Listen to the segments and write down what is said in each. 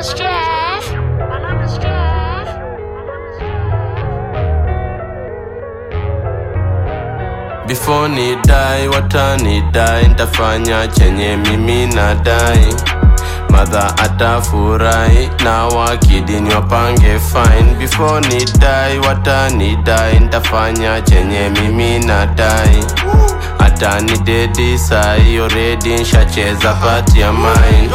is Jeff. My name is Jeff. Before ni dai watani dai ntafanya chenye mimi nadai madha atafurahi na wakidini wapange fine before ni dai watani dai ntafanya chenye mimi nadai atani dedi sai already nshacheza pati ya mine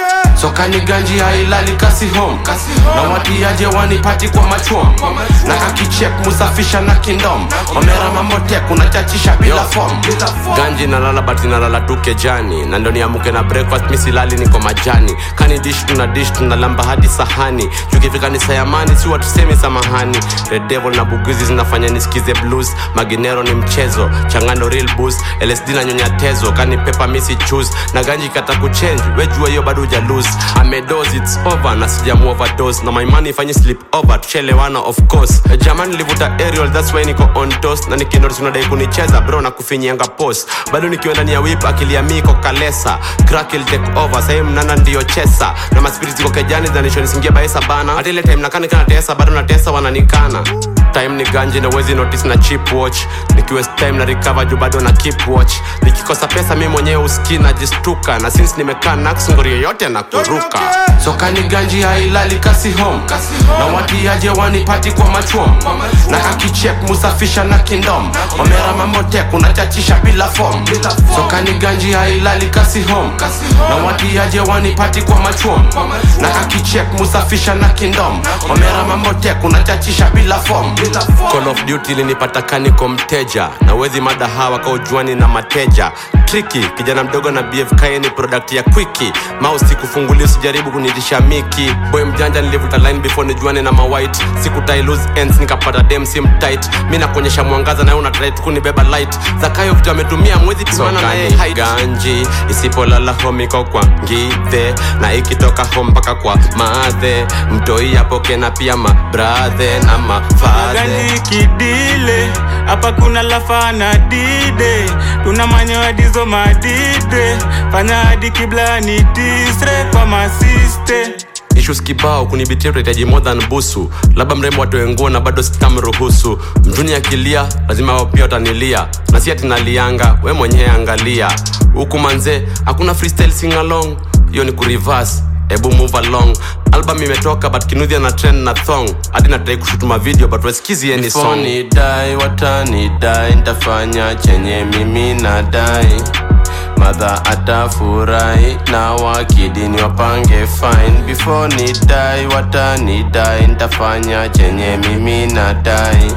sokani ganji hailali kasi home na watiaje wanipati kwa machom na kakichek musafisha na kindom omera mamotek unachachisha bila form ganji nalala bati nalala tu kejani na ndo niamuke na breakfast misilali niko majani kani dish tuna dish tunalamba hadi sahani tukifika ni sayamani si watusemi samahani red devil na bugizi zinafanya nisikize blues maginero ni mchezo changano real boost lsd na nyonya tezo kani pepa misi choose na ganji kata kuchange wejua hiyo bado uja lose amedos its over na sijamu overdose na my money ifanye slip over tuchelewana of course jamani nilivuta aerial that's why niko on toast na nikinotis unadai kunicheza bro na kufinyianga post bado nikiwa ndani ya whip akili ya miko kalesa crack will take over sahii mnana ndiyo chesa na maspirit ziko kejani zanishonisingia baesa bana hata ile time nakani kana tesa bado na tesa wananikana time ni ganji na wezi notice na chip watch nikiwa time na recover juu bado na keep watch nikikosa pesa mi mwenyewe uski najistuka na since nimekaa nax ngori yoyote na kuruka sokani ganji hailali kasi home na watiaje wanipati kwa machom na kakichek musafisha na kindom omera mamotek unachachisha bila form sokani ganji hailali kasi home na watiaje wanipati kwa machom na kakichek musafisha na kindom omera mamotek unachachisha bila form call of duty linipata kaniko mteja na wezi mada hawa kaujuani na mateja triki kijana mdogo na bfk ni product ya kwiki mausi kufungulia usijaribu kunitisha miki boy mjanja nilivuta line before nijuane na mawhite sikutai lose ends nikapata dem sim tight mi nakuonyesha mwangaza naye unatrai tu kunibeba light zakayo vitu ametumia mwezi pimana na yeye height. ganji isipolala homiko kwa ngithe na ikitoka home mpaka kwa madhe mtoi apoke na pia mabradhe na mafadhe gani kidile hapa kuna lafana dide tuna manyoya dizo madide fanya hadi kibla ni disre kwa masiste issues kibao kunibitia tutahitaji more than busu labda mrembo atoe nguo na bado sitamruhusu mtuni akilia lazima wao pia watanilia na si atinalianga we mwenyewe angalia huku manze hakuna freestyle sing along hiyo ni kureverse ebu move along album imetoka but kinudhia na trend na thong hadi natrai kushutuma video but wasikizi any song ni dai watani dai ntafanya chenye mimi nadai madha atafurahi na wakidini wapange fine before ni dai watani dai ntafanya chenye mimi nadai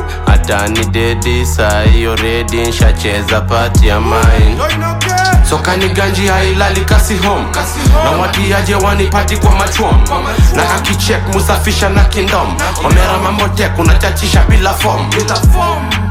atani dedi sai already nshacheza pati ya mine sokani ganji hailali kasi home na watiaje wanipati kwa machom na kakichek musafisha na kindom omera mamotek unachachisha bila form